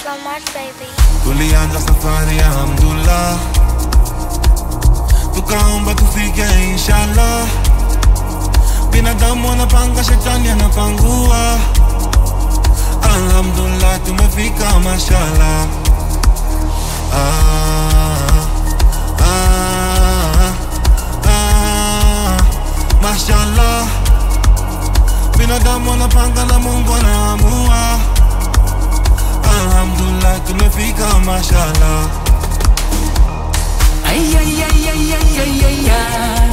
so much, baby. tulianza safari ya Hamdulillah, tukaomba tufike inshallah. Binadamu anapanga, shetani anapangua. Alhamdulillah, tumefika mashallah. Ah, ah, ah, mashallah. Binadamu anapanga na Mungu anaamua. Alhamdulillah, tumefika mashallah. Ay, ay, ay, ay, ay, ay, ay, ay.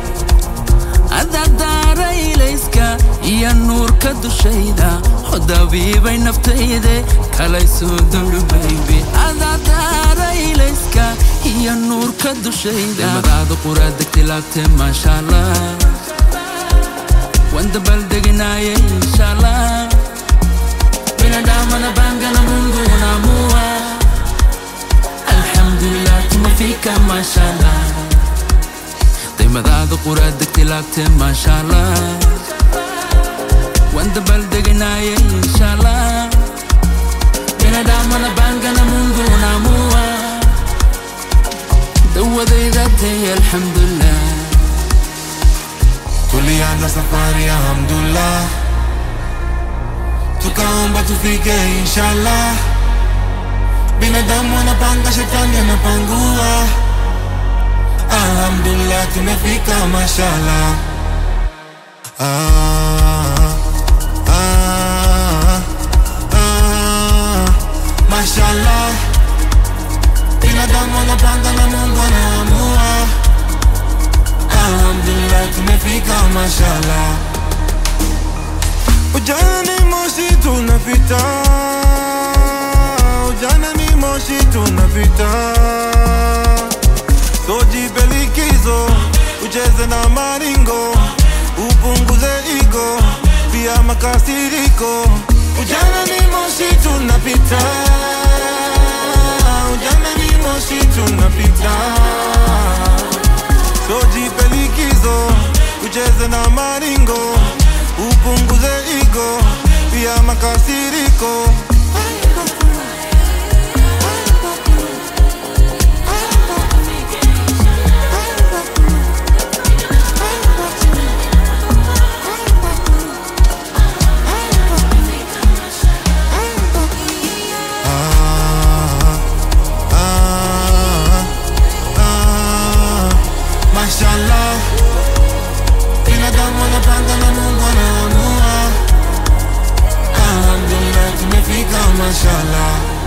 adadaara ilayska iyo nuurka dushayda hodabiibay naftayde kalay soo dowdhabaybe adadaara ilayska iyo nuurka dushayda madaada quraa degtay laabtee maashaallah waan dabaaldeginaaye inshallah binadaamana baangana mungu unaamua alxamdulilah tumefika maashallah daymadaada quraa degtay laabtee maashallah waan dabaaldeginaaye inshallah binadaamana baangana mungu unaamua dawadayda tay alxamdulilah Tulianza safari ya Hamdulillah, tukaomba tufike inshallah. Binadamu anapanga, shetani anapangua. Alhamdulillah, tumefika mashallah. Ah, ah, ah, mashallah. Binadamu anapanga na Mungu anaamua. Alhamdulillah tumefika mashallah. Ujana ni moshi tunapita, ujana ni moshi tunapita. So jipe likizo, ucheze na maringo, upunguze ego, pia makasiriko. Ujana ni moshi tunapita, ujana ni moshi tunapita. So jipe likizo, ucheze na maringo, upunguze ego, pia makasiriko. Ah, ah, ah, Mashallah, binadamu anapanga na Mungu anaamua. Alhamdulillah, tumefika mashallah.